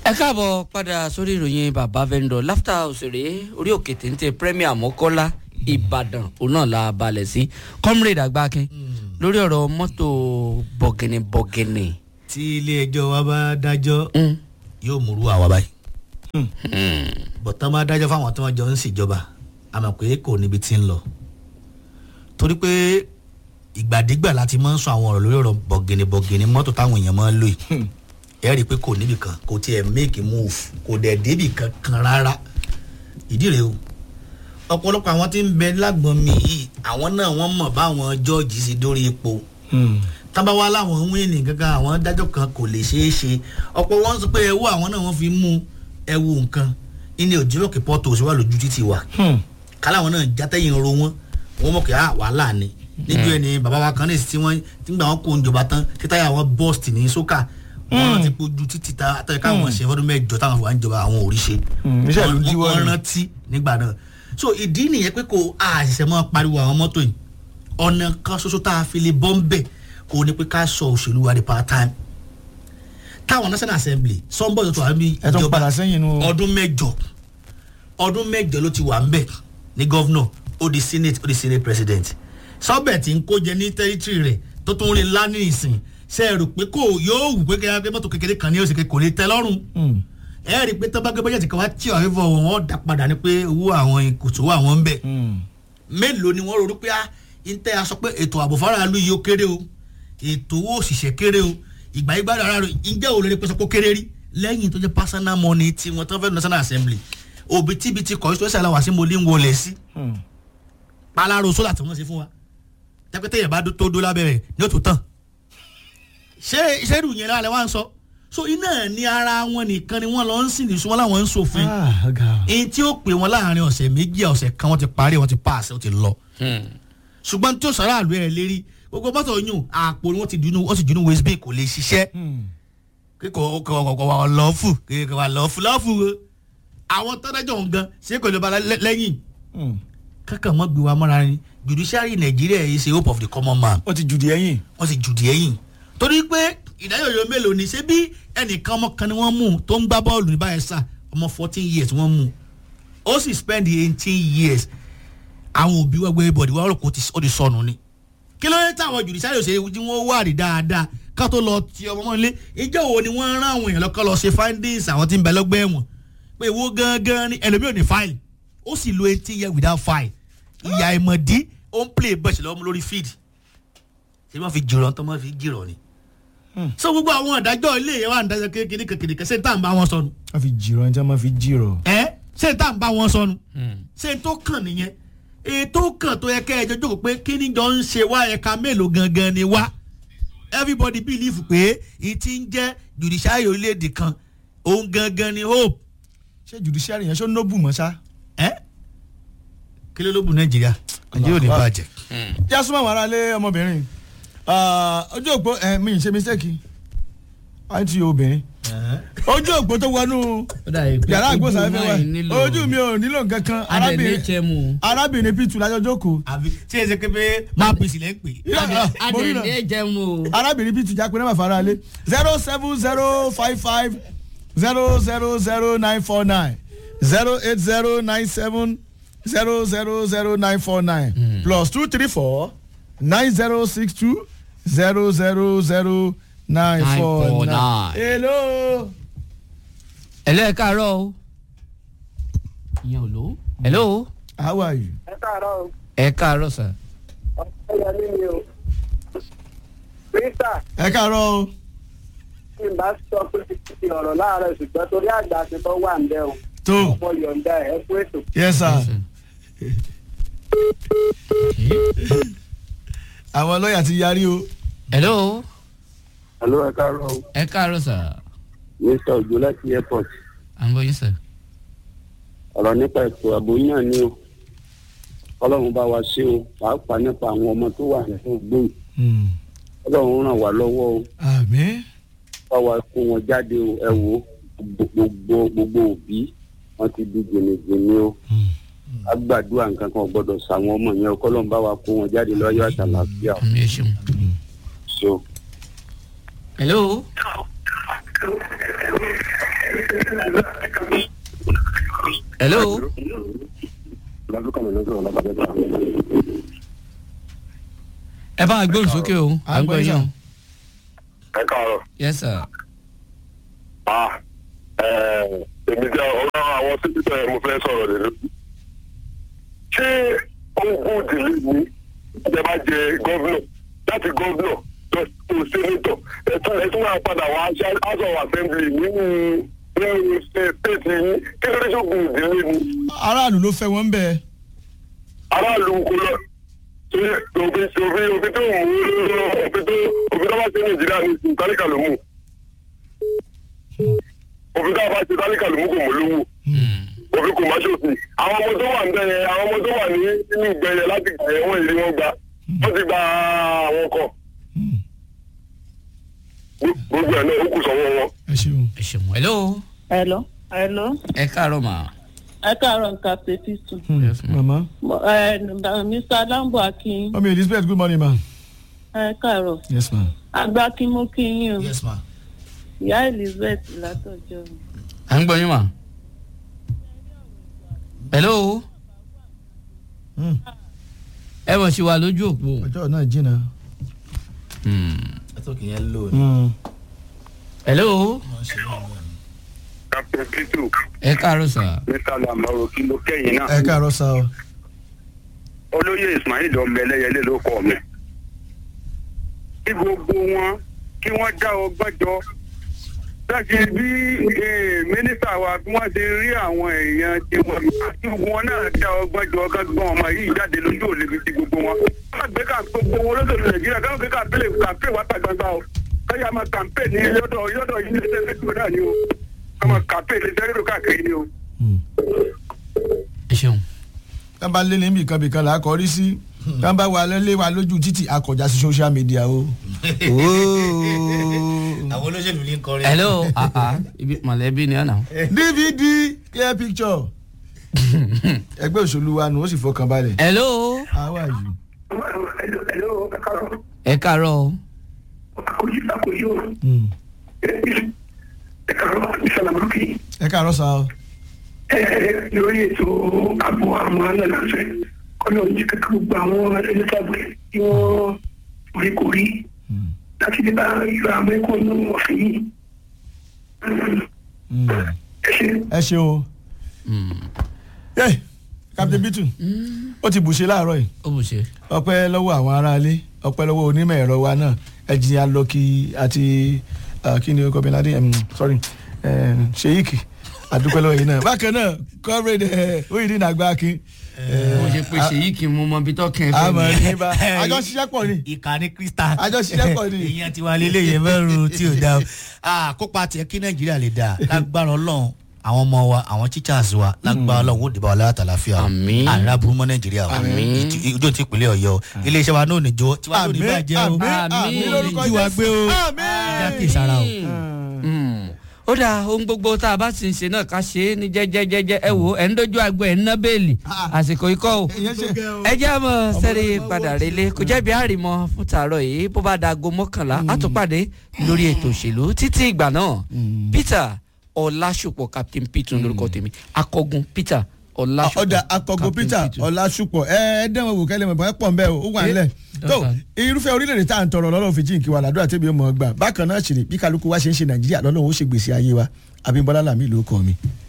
ẹ káàbọ̀ padà sórí ìròyìn bàbá vendor láfta òṣèré orí òkè téńté premier mọ́kọ́lá ìbàdàn òun náà la balẹ̀ sí comrade àgbákin lórí ọ̀rọ̀ mọ́tò bọ̀gìnì bọ̀gìnì. tí ilé ẹjọ́ wa bá dájọ́ yóò múrú àwa báyìí bọ̀tán bá dájọ́ fáwọn tí wọ́n jọ ń ṣèjọba àmọ́ pé kò níbi tí ń lọ torí pé ìgbàdégbà láti máa ń sọ àwọn ọ̀rọ̀ lórí ọ̀rọ̀ bọ̀gìnì bọ̀gìnì mọ́tò táwọn èèyàn máa ń lò yìí ẹ rí i pé kò níbì kan kò tiẹ̀ make move kò dẹ̀ débì kankan rárá ìdí rèé o ọ̀pọ̀lọpọ̀ àwọn tí ń bẹ lágbọ̀n mi yìí àwọn náà wọ́n mọ̀ báwọn jọ́ọ̀jì sí dórí ipò tábà wá láwọn ń wíìnì gangan àwọn dájọ́ kan kò lè ṣeé ṣe ọ̀pọ̀ wọn sọ pé ẹwú àwọn náà wọ́n fi mú ẹwú nǹkan ilé òjìlọ́kì pọ́tò òṣèwà lójú títì wa káláwọn náà játẹ́yìn ro wọn wọn mọ̀ kí á wàhálà ni níjọ́ ẹni bàbá wa kan ní ìsìn tí wọ́n tí gbà wọ́n kó ìjọba tán tí táyà wọn bọ́ọ̀sì ní sókà wọn ti kojú títí ta àtàyè káwọn ṣe fọdún mẹ́jọ táwọn fún wa ń jọba àwọn òrìṣe iṣẹ́ ìlú díwọ́ wọn ni. rántí nígbà náà so ìdí nìyẹn pé kò àṣìṣe máa pariwo àwọn mọ́tò yìí ọ̀nà kan ṣoṣo tá a fi lè bọ́ ń bẹ̀ kò ní pé ká sọ òṣèlú wa di part time táwọn national assembly sọ́nbọ̀ tó wà níbi ẹ tún padà sẹ́yìn nu. ọdún mẹ́jọ ọdún mẹ́jọ ló ti wà ń bẹ̀ ní gọ́vnọ̀ ó di senate ó di senate president sọ́bẹ̀ tí ń kó jẹ ní tẹ́rítírì rẹ̀ tó tún rí ńlá ní ìsìn ṣe é rò pé kò yóò wù pé kẹ́kẹ́ pé mọ́tò kékeré kan ní oṣù kò lè tẹ́ lọ́rùn Mm. ẹ rí i pé tọ́ba gbé bọ́jẹ̀tì kan wá tí ọ̀rẹ́ fọ wọn dà padà ni pé owó àwọn kòtò wà wọ́n ń bẹ̀ Mm. mélòó ni wọ́n rò pé ah ntẹ́ a sọ pé ètò ààbò faraàlú yìí ó kéré o ètò owó òṣìṣẹ́ kéré o ìgbà yìí gbàdúrà rẹ ǹjẹ́ òun lè pèsè kó kéré rí lẹ́yìn tó jẹ́ personal money tí wọ́n tán fẹ́ national assembly òbítíbitì constituency aláwa sí mo lè ń wọlé sí Mm. palaro sólà tí wọ́n ṣe fún wa tẹ́pẹ́tẹ́ yẹn bá dó- tó dó lábẹ́rẹ́ ní òtún tán ṣé ìṣẹ́rù yẹn lálẹ́ wá ń sọ so iná ní ara wọn nìkan ni wọ́n lọ ń sìn nìṣú wọn láwọn ń ṣòfin Ah, ọ̀gá o. èyí tí ó pè wọn láàrin ọ̀sẹ̀ méjì ọ̀sẹ̀ kan wọ́n ti parí wọ́n ti pass ó ti lọ ṣùgbọ́n tí ó sọ̀rọ̀ àlù ẹ̀ lérí gbogbo mọ́tò yún àpò ni wọ́n ti dunu wọ́n sì dunu waste bin kò lè ṣiṣẹ́ Mm. kíkọ kọ wà lọ́ọ̀fù kíkọ wà lọ́ọ̀fù lọ́ọ̀fù o àwọn tọ́dájọ́ ń gan ṣé kò lè ba lẹ́- lẹ́yìn Mm. kankan mọ́ gbé wa mọ́ra ni judiciary nàìjíríà yìí ṣe hope of the common man ó ti jùdí ẹ̀yìn. wọ́n sì jùdí ẹ̀yìn torí pé ìdáyọ̀yọ̀ mélòó ni ṣé bí ẹnìkan ọmọ kan ni wọ́n mú tó ń gbá bọ́ọ̀lù ní báyẹn sà ọmọ fourteen years wọ́n mú ó sì spend eighteen years àwọn òbí wọ́n gbé bọ̀dì wọ́n rò kó ti- ó ti sọnù ni kí ló dé táwọn judiciary ò ṣe tí wọ́n wà rí dáadáa ká tó lọ ti ọmọ mọ́ ilé ìjọ wo ni wọ́n rán àwọn èèyàn lọ́kọ́ lọ ṣe findings àwọn tí ń bẹ lọ́gbẹ́ ẹ̀wọ̀n pé ìwọ gangan ni ẹlòmíì ò ní file ó sì lo eighteen years without file ìyá ìmọ̀dí ó ń play bẹ́ẹ̀ lọ́mú lórí field ṣé wọ́n fi jìrọ̀ tó wọ́n fi jìrọ̀ ni. so gbogbo àwọn ìdájọ́ ilé yẹn wà ní ìdájọ́ kékeré kékeré kẹsẹ̀ ní tá à ń bá wọn sọnù wọ́n fi jìrọ̀ ẹni tí wọ́n máa fi jìrọ̀. ẹ ṣé ní tá à ń bá wọn sọnù ṣé n tó kàn nìyẹn ètò kàn tó yẹ kẹ́ ẹ jọjọ́ pé kí ni jọ ń ṣe wá ẹ̀ka mélòó gangan ni wá everybody believe pé ì ti ń jẹ́ judiciary orílẹ̀-èdè kan òun gangan ni hope ṣé judiciary yẹn ṣó nóbù mọ́ ṣá. ẹ kí ló ló bù nàìjíríà nàìjíríà ò ní bàjẹ́. yá súnmọ́ àwọn aráalé ọmọbìnrin Ah, ojú òpó ẹ mi ì ṣe mistake àǹtí obìnrin ojú òpó tó wọnú yàrá àgbòsàfẹ́ wa ojú mi ò nílò nǹkan kan arábìnrin adẹ̀lẹ́jẹ̀mú arábìnrin pitu lájọ jókòó àbí tí ẹ ṣe pé pé máa pèsè lẹ́ ń pè é. mo rí náà adẹ̀lẹ́jẹ̀mú arábìnrin pitu jápé náà fara alé zero seven zero five five zero zero zero nine four nine zero eight zero nine seven zero zero zero nine four nine plus two three four nine zero six two zero zero zero nine four nine. 949. hello. ẹ̀lọ́ ẹ̀ káàárọ̀ o ìyẹn ò lò ó hello how are you. ẹ káàárọ̀ o ẹ̀ káàárọ̀ sà ọ̀pọ̀ yẹmí ni o. peter ẹ káàárọ̀ o. tí n bá sọ pé ti ti ọ̀rọ̀ láàárọ̀ ṣùgbọ́n torí àgbà ti tọ́ wà ń bẹ́ o. tó ọ̀pọ̀ yọ̀ǹda ẹ̀ fún ètò. yes sir. àwọn lọ́ọ̀yà ti yarí o. hello alo ẹ káàárọ̀ o ẹ̀ káàárọ̀ sà mr ojo láti airport à ń bọ̀ yín sà. ọ̀rọ̀ nípa ètò ààbò yín náà ni o ọlọ́run bá wa ṣe o pàápàá nípa àwọn ọmọ tó wà nínú gbòòrò ọlọ́run ràn wá lọ́wọ́ o àmì. bá wa kó wọn jáde o ẹ wò ó gbogbo gbogbo òbí wọn ti di jìnnìjìnnì o a gbàdúrà nǹkan kan ò gbọdọ̀ sàwọn ọmọ yẹn o kọ́lọ́n bá wa kó wọn jáde lọ́yọ́ àtàlàfíà o àmì ẹ̀ ṣeun. so. hello hello ẹ bá gbóhùn sókè o à ń gbọ́ yín o ẹ káàárọ̀ yes sir ah èmi jẹ́ ọ̀rọ̀ àwọn sípítà ẹ̀ mo fẹ́ sọ̀rọ̀ lè lórí. ṣé ogún ìdílé mi ìjọba jẹ gọ́vnọ̀ láti gọ́vnọ̀ lọ sí sẹ́nitọ̀ ẹ̀tún ẹ̀tún máa padà wá house of assembly nínú nínú stéètì yín kí ló dé sógun ìdílé mi aráàlú ló fẹ́ wọ́n bẹ́ẹ̀. aráàlú kò lọ ṣe òfin òfin òfin tó mú òfin tó òfin tó bá ṣe nàìjíríà ní ìtàlíkà ló mú òfin tó bá ṣe ìtàlíkà ló mú kò mú lówó òfin kò má ṣòfin àwọn ọmọ tó wà níbẹ̀ yẹn àwọn ọmọ tó wà ní inú ìgbẹ́ yẹn láti gbẹ̀ wọ́n ìlú wọn gba wọ́n ti gba àwọn kan gbogbo ẹ̀ náà ó kù sọ́wọ́ wọn. ẹ ṣeun. ẹ ṣeun hello hello hello ẹ káàárọ̀ mà ẹ káàárọ̀ nǹkan fèsì sùn Yes, ma'am. mama ẹ mr lambo akin mami elizabeth good morning ma. ẹ káàárọ̀ yes ma. àgbà kí mo kí yín o yes ma. ìyá elizabeth látọjọ́ mi. à ń gbọ́ yín mà hello Hmm. ẹ mọ̀ sí wa lójú òpó ọjọ́ náà jìnnà. ẹ tó kì í yẹn lò ní. Mm. hello wọ́n ṣe é ní captain pitu ẹ káàárọ̀ sà mr lamaro kí ló kẹ́yìn náà. ẹ káàárọ̀ sá o. olóyè ismail ọmọẹlẹyẹlé ló kọ mi. kí gbogbo wọn kí wọ́n dá ọgbọ́n jọ láti bí eh, mínísítà wa bí wọ́n ṣe rí àwọn èèyàn tí wọ́n kí gbogbo wọn náà dá ọgbọ́n jọ kágbọ́n ọmọ yìí jáde lójú òlebi ti gbogbo wọn. wọ́n gbé ká gbogbo wọn lọ́sọ̀rọ̀ nàìjíríà káwọn gbé kàmpé kàmpé wá ta gbangba o káyà máa kàmpé ní yọ́dọ̀ yọ́dọ̀ yìí ní sẹ́fẹ̀ tó náà ni o káwọn kàmpé ní sẹ́fẹ̀ káàkiri ni o. ẹ ṣeun tá bá lé níbi kan bìkan là á kọrí sí tá bá wà lé wa lójú títì akọjá sí social media o. àwọn olóṣèlú ní kọrin. hello ah ah ibi mọ̀lẹ́bí ni ọ̀nà dvd clear picture. ẹgbẹ́ òṣèlú wa nù ó sì fọkàn balẹ̀. hello how are you. ẹ káàárọ̀ o Mm. ẹ káàárọ̀ sá o. lórí ètò ààbò àwọn alálàáfẹ́ kọ́nà ní kẹ́kẹ́ gbogbo àwọn ẹlẹ́sàgbẹ́ tí wọ́n orí kò rí láti lè bá ìlú àwọn ẹ̀kọ́ ní ọ̀fìn yìí. Mm. ẹ ṣe ẹ ṣeun o. yẹ captain bitu ó ti bùṣe láàárọ̀ yìí ó bù ṣe ọpẹ́ lọ́wọ́ àwọn aráalé ọpẹ́ lọ́wọ́ onímọ̀ ẹ̀rọ wa náà ẹ̀jìnìyà lọ́kì àti ah, kí ni orúkọ mi ládé em, sorry eh, sheik àdúpẹ́ lọ́wọ́ yìí náà bákan náà comrade oyinrin àgbà kí mo ṣe pé ṣèyí kì í mú ọmọ bí tọ́kẹ́ fẹ́ àmọ́ mi ní bá àjọ ṣiṣẹ́ pọ̀ ni ìkànnì krista. àjọṣiṣẹ́ pọ̀ ni. ìyẹn ti wà lélẹ̀ yẹn mẹ́rin tí ò dáa. Ah, kópa tiẹ̀ kí nàìjíríà lè dáa lágbára ọlọ́run àwọn ọmọ wa àwọn teachers wa lágbára ọlọ́run ó dìbò àwọn aláàtà láfíà o. Àmín. àrà burú mọ́ nàìjíríà o. Àmín. Ìtì- ojú ti ìpínlẹ̀ ọ̀yọ́ o. iléeṣẹ́ wa náà níjó tiwa náà ní Àmín, bàjẹ́ o. àmín, Àmín. àmín lórúkọ Ojú wa Jésù. gbé o. Àmín. ìjà kì í sara o. Mm. ó dáa ohun gbogbo tá a bá sì ń ṣe náà ká ṣe é ní jẹ́jẹ́jẹ́jẹ́ ẹ wò ẹ̀ ń dojú àgbo ẹ̀ ń ná bẹ́ẹ̀lì àsìkò ikọ́ o ìyẹn ṣe ẹ jẹ́ àmọ́ sẹ́rí padà relé kò jẹ́bi àrìmọ́ fún tààrọ̀ yìí bó bá dago mọ́kànlá á tún pàdé lórí ètò òṣèlú títí ìgbà náà Peter Ọlásùpọ̀ Captain Peter lórúkọ tèmi akọgun Peter Ọlásùpọ̀ ọ̀dà akọ̀gò Captain peter ọ̀làṣùpọ̀ ẹ ẹ dẹ́wọ̀n wò kẹ́lẹ́ mọ̀ bọ́ ẹ pọ̀ nbẹ́ o ó wà nílẹ̀ tó irúfẹ́ orílẹ̀-èdè tá à ń tọrọ lọ́lọ́run fi jíǹkí wa làdúrà tẹ́bi ọmọ ọgbà bákan náà ṣèrè bí kálukú wa ṣe ń ṣe nàìjíríà lọ́lọ́run ó ṣe gbèsè ayé wa abímbọ́lá làmì ló kọ́ mi